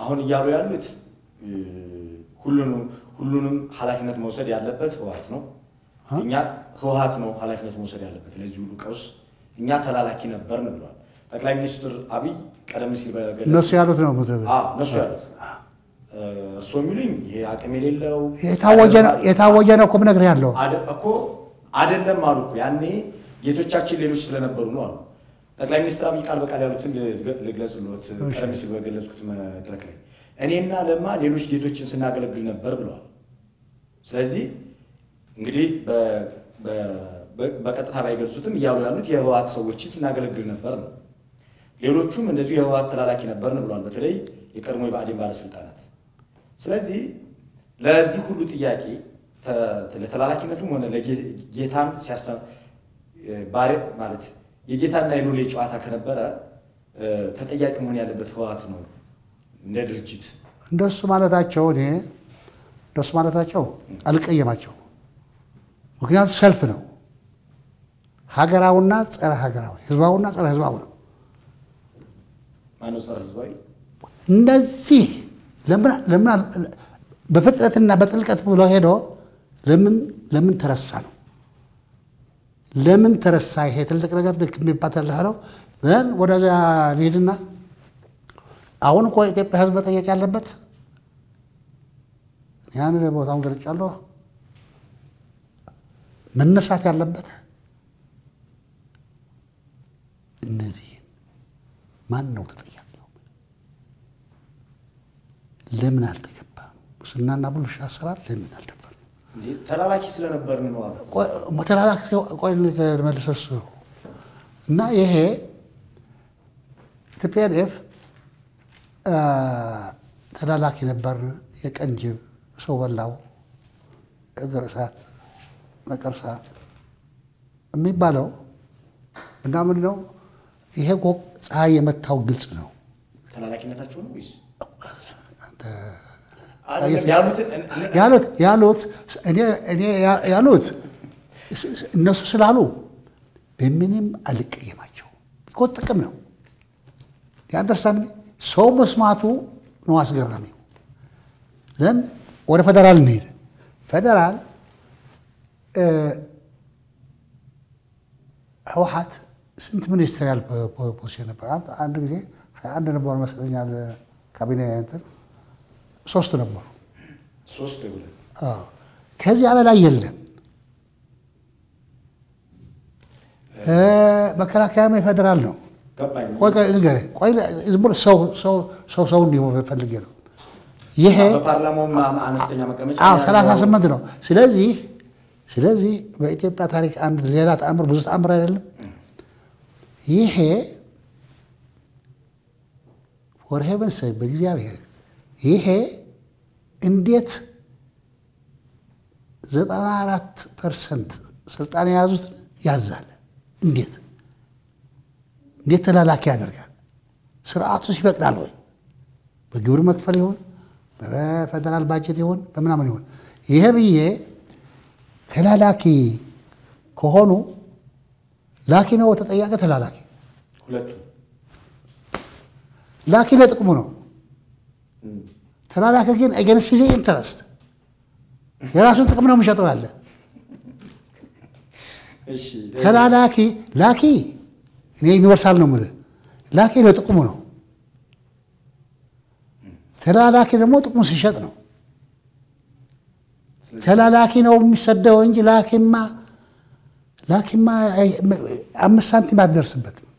አሁን እያሉ ያሉት ሁሉንም ሁሉንም ኃላፊነት መውሰድ ያለበት ህወሓት ነው። እኛ ህወሓት ነው ኃላፊነት መውሰድ ያለበት ለዚህ ሁሉ ቀውስ፣ እኛ ተላላኪ ነበርን ብለዋል ጠቅላይ ሚኒስትር አብይ ቀደም ሲል በገለጹት እነሱ ያሉት ነው አዎ፣ እነሱ ያሉት እርስዎ የሚሉኝ ይሄ አቅም የሌለው የታወጀ ነው የታወጀ ነው እኮ ብነግርህ ያለው አደ- እኮ አይደለም አሉ እኮ ያኔ ጌቶቻችን ሌሎች ስለነበሩ ነው አሉ። ጠቅላይ ሚኒስትር አብይ ቃል በቃል ያሉትን ልግ- ልግለጽልዎት። ቀደም ሲል በገለጽኩት መድረክ ላይ እኔና ለማ ሌሎች ጌቶችን ስናገለግል ነበር ብለዋል። ስለዚህ እንግዲህ በ- በ- በ- በቀጥታ ባይገልጹትም እያሉ ያሉት የህወሓት ሰዎችን ስናገለግል ነበር ነው። ሌሎቹም እንደዚሁ የህወሓት ተላላኪ ነበርን ብለዋል። በተለይ የቀድሞ የብአዴን ባለስልጣናት። ስለዚህ ለዚህ ሁሉ ጥያቄ ተ- ለተላላኪነቱም ሆነ ለጌታን ሲያሰ ባሪ ማለት የጌታና የሎሌ ጨዋታ ከነበረ እ፣ ተጠያቂ መሆን ያለበት ህወሓት ነው እንደ ድርጅት። እንደሱ ማለታቸው እኔ እንደሱ ማለታቸው አልቀየማቸው። ምክንያቱም ሰልፍ ነው፣ ሀገራዊና ጸረ ሀገራዊ፣ ህዝባዊና ጸረ ህዝባዊ ነው። ማነው ጸረ ህዝባዊ? እንደዚህ ለምን ለምን አል- በፍጥነትና በጥልቀት ብሎ ሄዶ ለምን ለምን ተረሳ ነው? ለምን ተረሳ? ይሄ ትልቅ ነገር ልክ የሚባተልህ ነው። ዘን ወደዚያ እንሂድና አሁን እኮ የኢትዮጵያ ህዝብ መጠየቅ ያለበት ያን ቦታውን ገልጫለሁ። መነሳት ያለበት እነዚህን ማን ነው ተጠያቂው? ለምን አልተገባም? ሙስናና ብልሹ አሰራር ለምን አልተባለም? እንዴ ተላላኪ ስለነበርን ነው አሉ። ተላላኪ ቆይ ልመልሰስ እና ይሄ ቲፒኤልኤፍ ተላላኪ ነበር፣ የቀንጅብ ሰው በላው እግር እሳት ነቀርሳ የሚባለው እና ምንድን ነው ይሄ እኮ ፀሐይ የመታው ግልጽ ነው። ተላላኪነታቸው ነው ወይስ አንተ አይደለም ያሉትን ያሉት ያሉት እኔ እኔ ያሉት እነሱ ስላሉ በምንም አልቀየማቸው። እኮ ጥቅም ነው ያንደርስታንድ ሰው መስማቱ ነው አስገራሚው። ዘን ወደ ፌደራል እንሄድ። ፌደራል ህወሓት ስንት ሚኒስትሪያል ፖዚሽን ነበር? አንድ- አንድ ጊዜ ሀያ አንድ ነበሩ መስለኛል ካቢኔ እንትን ሶስት ነበሩ። ሶስት ወይ ሁለት አዎ። ከዚያ በላይ የለም። እ መከላከያም የፌዴራል ነው። ገባኝ። ቆይ ቆይ ንገረኝ። ቆይ ዝም ብሎ ሰው ሰው ሰው ሰው እንዲሆን ፈልጌ ነው። ይሄ በፓርላማውም አነስተኛ መቀመጫ አዎ ያለው- ሰላሳ ስምንት ነው። ስለዚህ ስለዚህ በኢትዮጵያ ታሪክ አንድ ሌላ ተአምር ብዙ ተአምር አይደለም። ይሄ ፎር ሄቨን ሰ በእግዚአብሔር ይሄ እንዴት ዘጠና አራት ፐርሰንት ስልጣን የያዙት ያዛል? እንዴት እንዴት ተላላኪ ያደርጋል? ስርዓቱስ ይፈቅዳል ወይ? በግብር መክፈል ይሆን በፌደራል ባጀት ይሆን በምናምን ይሆን? ይሄ ብዬ ተላላኪ ከሆኑ ላኪ ነው ተጠያቂ ተላላኪ ሁለቱም ላኪ ለጥቅሙ ነው። ተላላኪ ግን ኤገንስት ጊዜ ኢንተረስት የራሱን ጥቅም ነው የሚሸጠው ያለ እሺ ተላላኪ ላኪ እኔ ዩኒቨርሳል ነው የምልህ። ላኪ ለጥቅሙ ነው። ተላላኪ ደግሞ ጥቅሙ ሲሸጥ ነው። ተላላኪ ነው የሚሰደው እንጂ ላኪማ ላኪማ አምስት ሳንቲም አትደርስበትም።